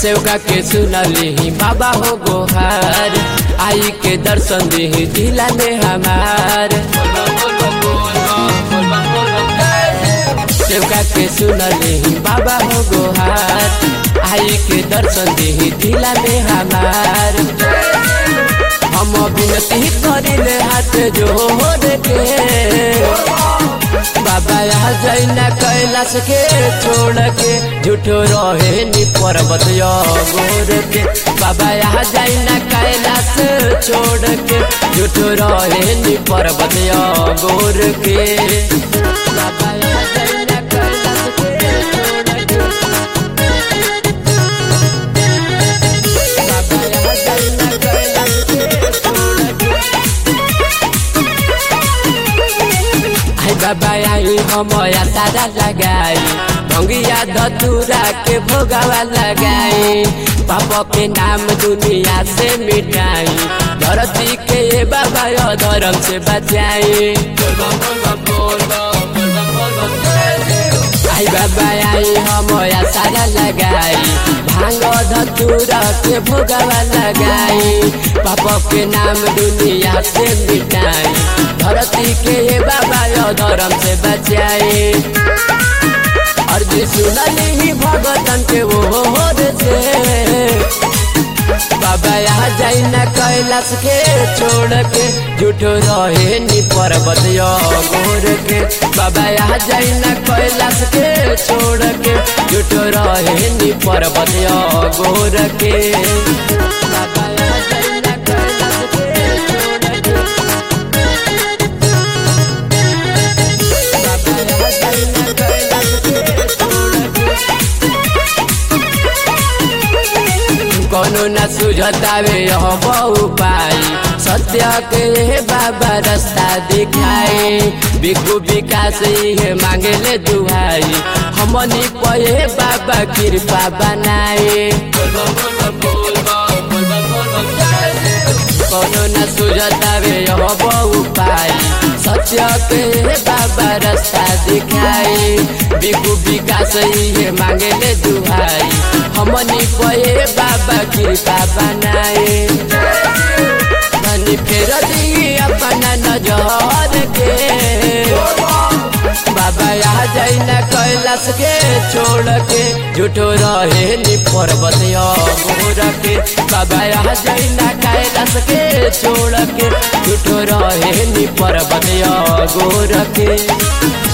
सेवका के सुनली बाबा हो गोहार आई के दर्शन दी दिला में हमार सेवका के सुनली बाबा हो गोहार आई के दर्शन दी दिला में हमार हम विनती करिले हाथ जोड़ के बाबा यहाँ जैना कैलाश के छोड़ के झूठो रहे नी पर्वत गोर के बाबा यहाँ जैना कैलाश छोड़ के झूठो रहे नी पर्वत गोर के बाबा यहाँ जैना कैलाश के छोड़ के बाबा यहाँ जैना कैलाश के छोड़ के आई बाबा आई हमया तारा लगाई भंगिया धतूरा के भोगावा लगाई पाप के नाम दुनिया से मिटाई धरती के ये बाबा यो धर्म से बचाई आई बाबा आई हमया सारा लगाई भांग धतूरा के भोगावा लगाई पाप के नाम दुनिया से मिटाई धरती के ये बाबा यो धर्म से बचाए अर्जी सुनली ही भगतन के वो होर से बाबा यहाँ जाई न कैलाश के छोड़ के झूठो रहे नी पर्वत यो गोर के बाबा यहाँ जाई न कैलाश के छोड़ के झूठो रहे नी पर्वत यो गोर के बाबा यहाँ जाई न कैलाश के छोड़ के बाबा यहाँ जाई न कैलाश के छोड़ के कोनो न सुझतावे यह बहु पाई सत्य के हे बाबा रास्ता दिखाए बिकु विकास ये मांगे ले दुहाई हमनी पे बाबा कृपा बनाए कोनो न सुझतावे यह बहु पाई सत्य के हे बाबा रास्ता दिखाए बिकु विकास ये मांगे ले दुहाई हमनी पे बाबा कृपा बनाए धनी फेर दी अपना नजर के बाबा यहाँ जाई न कैलाश के छोड़ के झूठो रहे नी पर्वत गोर के बाबा यहाँ जाई न कैलाश के छोड़ के झूठो रहे नी पर्वत गोर के